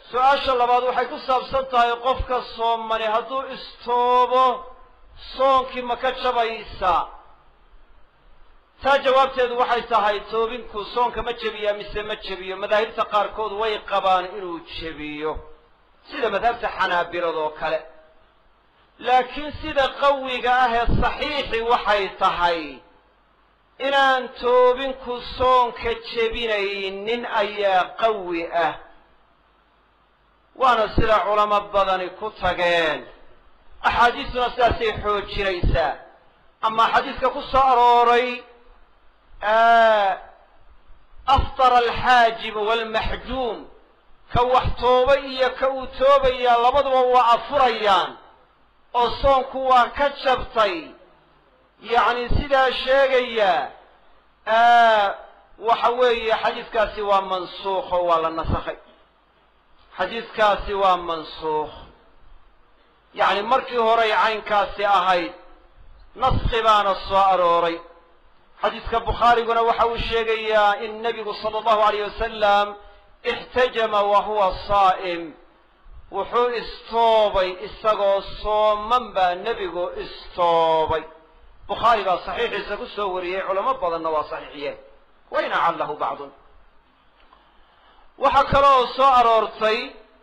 su-aasha labaad waxay ku saabsan tahay qofka soomani hadduu istoobo soonkii ma ka jabaysaa taa jawaabteedu waxay tahay toobinku soonka ma jebiyaa mise ma jebiyo madaahibta qaarkood way qabaan inuu jebiyo sida madhabta xanaabilad oo kale laakiin sida qawiga ah ee saxiixi waxay tahay inaan toobinku soonka jebinaynin ayaa qawi ah waana sida culamo badani ku tageen axaadiistuna sidaasay xoojinaysaa ama xadiidka ku soo arooray aftara alxaajibu waalmaxjuum ka wax toobay iyo ka uu toobayaa labaduba waa afurayaan oo soonku waa ka jabtay yacni sidaa sheegaya waxa weeye xadiidkaasi waa mansuukh oo waa la nasakhay xadiidkaasi waa mansuukh yacni markii horay caynkaasi ahayd naski baana soo arooray xadiidka bukhaariguna waxa uu sheegayaa in nebigu sala allahu alayh wasalam ixtajama wa huwa saa'im wuxuu istoobay isagoo sooman baa nebigu istoobay bukhaari baa saxiixiisa ku soo wariyey culamo badanna waa saxiixiyeen wain acallahu bacdun waxaa kaloo soo aroortay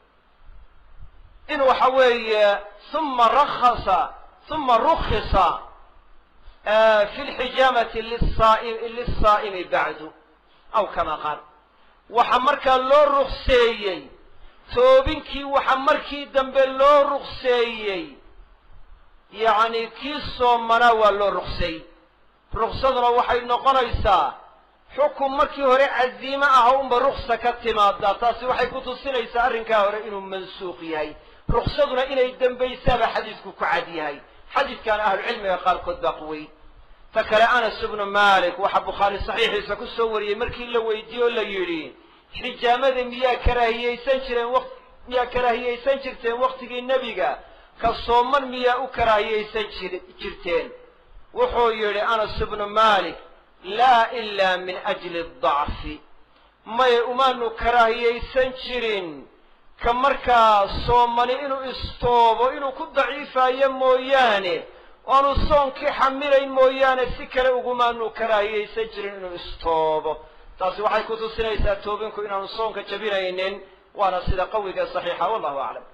in waxa weeye uma rakhasa uma rukhisa fi lxijaamati lisaa'imi bacdu aw kama qaal waxa markaa loo rukseeyey toobinkii waxa markii dambe loo rukseeyey yacni kii soomanaa waa loo rukseeyey ruksaduna waxay noqonaysaa xukun markii hore casiime ah unba ruksa ka timaadaa taasi waxay ku tusinaysaa arrinkaa hore inuu mansuuq yahay ruksaduna inay dembaysaaba xadiidku ku cad yahay xadiidkan ahlucilmiga qaarkood baa quwey ta kale anas ibnu malik waxaa bukhaari saxiixiisa ku soo wariyey markii la weydiiye oo la yidhi xijaamada miyaa karaahiyeysan jireen w miyaa karaahiyeysan jirteen waktigii nebiga ka sooman miyaa u karaahiyeysan jir jirteen wuxuu yidhi anas ibnu malik laa ilaa min ajli dacfi maye umaanu karaahiyeysan jirin ka markaa soomani inuu istoobo inuu ku daciifaayo mooyaane oanu soonkii xamilayn mooyaane si kale ugumaanu karaahiyeysan jirin inuu istoobo taasi waxay ku tusinaysaa toobinku inaanu soonka jabinaynin waana sida qawiga saxiixa wallahu aclam